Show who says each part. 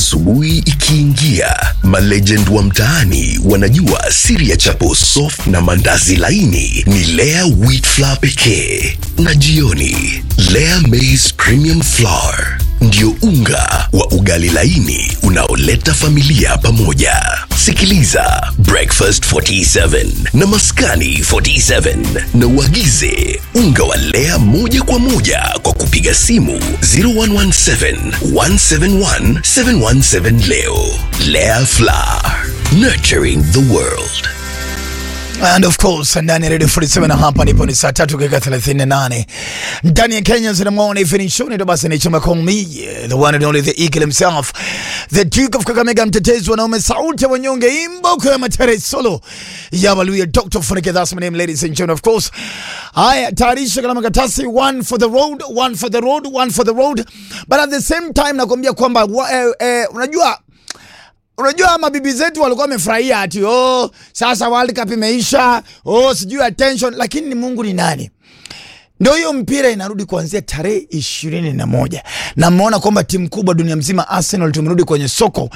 Speaker 1: Asubuhi ikiingia, malegend wa mtaani wanajua siri ya chapo soft na mandazi laini ni Lea wheat flour pekee, na jioni Lea maize premium flour ndio unga wa ugali laini unaoleta familia pamoja. Sikiliza Breakfast 47 na Maskani 47 na uagize unga wa Lea moja kwa moja kwa kupiga simu 0117 171 717 leo. Lea Flour, nurturing the world.
Speaker 2: And of course ndani ya Radio 47 na hapa nipo ni saa tatu dakika 38 ndani ya Kenya zina morning finish show ndio basi ni chama call me the one and only the eagle himself the duke of Kakamega mtetezi wanaume sauti ya wanyonge imboko ya matere solo ya Waluya Dr. Funike that's my name ladies and gentlemen of course haya tayarisha kama katasi one for the road one for the road one for the road but at the same time nakwambia kwamba wa- eh, eh, unajua Unajua mabibi zetu walikuwa wamefurahia ati oh, sasa World Cup imeisha, oh, sijui attention, lakini ni Mungu ni nani? Ndio hiyo mpira inarudi kuanzia tarehe ishirini na moja na mmeona kwamba timu kubwa dunia mzima Arsenal tumerudi kwenye soko